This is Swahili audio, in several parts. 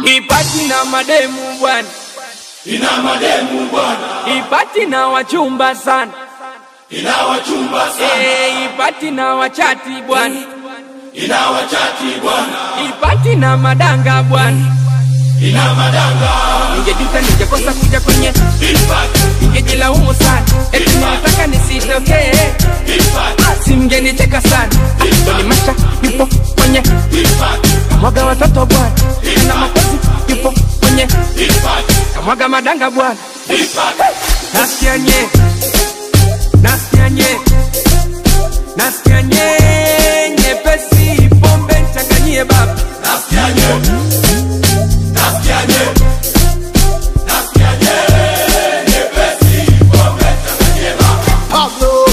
ipati na mademu bwana, ina mademu bwana, ipati na wachumba sana, ina wachumba sana, Eh, ipati na wachati bwana, ina wachati bwana, ipati na madanga bwana. ina madanga, Ningejuta ningekosa kuja kwenye, ipati, ningejilaumu sana, eti nilitaka nisitokee, ipati, simngenicheka sana. Doni Masha yupo kwenye ipati, kamwaga watoto bwana, na makozi yupo kwenye ipati, kamwaga madanga bwana. ipati, Nasikia nye, nasikia nye, nasikia nye, nyepesi pombe nchanganyie baba. nasikia nye, nasikia nye, nasikia nye, nyepesi, pombe changanyie baba. Pablo.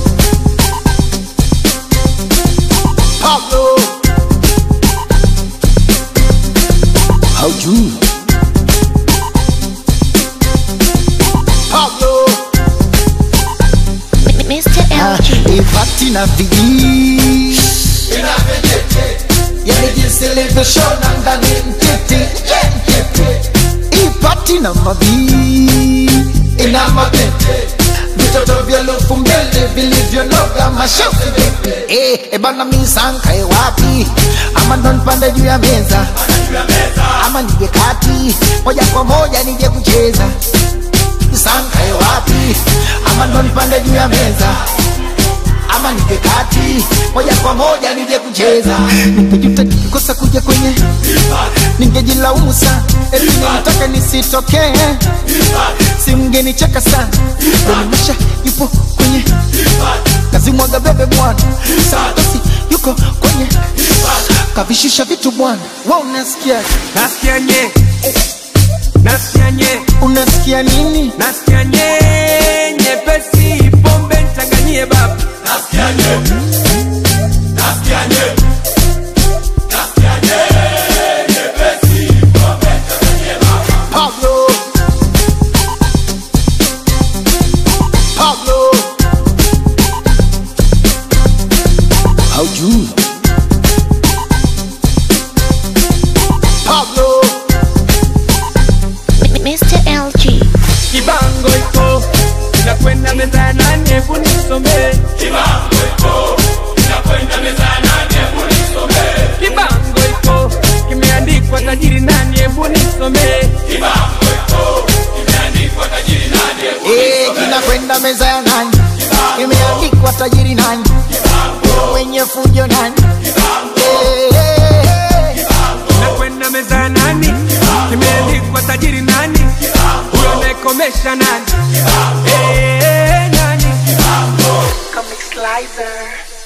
Pablo. Haujui. Pablo. Mr. LG. Ipati na vijii yani jinsi ilivyoshona ndani mtiti yeah, mtiti. Ipati na mabii ina mabete vitoto vya lufu mbili vilivyonoga mashafu vipi eh, ebana misankae wapi ama ndo nipande juu ya meza ama nije kati moja kwa moja nije kucheza misankae wapi ama ndo nipande juu ya meza ama nije kati moja kwa moja nije kucheza ningejuta nikikosa kuja kwenye ningejilaumu sana eti nilitaka nisitokee simngenicheka sana donimasha yupo kwenye kazi mwaga bebe bwana santosi yuko kwenye kavishusha vitu bwana wa unasikia Nasikia nye, nasikia nye, unasikia nini nasikia nye, nyepesi pombe nchanganyie baba. Nasikia nye, nasikia nye, nasikia nye, nyepesi, pombe changanyie baba. Pablo Pablo Haujui Pablo Mr. LG. Kibango iko inakwenda meza ya nane, hebu nisomee. Kibango iko, inakwenda meza ya nane, hebu nisomee. Kibango iko kimeandikwa tajiri nani, hebu nisomee. Kibango iko, imeandikwa tajiri nani, hebu Eh, kinakwenda meza ya nani imeandikwa tajiri nani mwenye fujo nani Eh, eh, eh. Inakwenda meza ya nani, kimeandikwa tajiri nani, huyo anayekomesha nani, Eh, nani. Comic Slicer.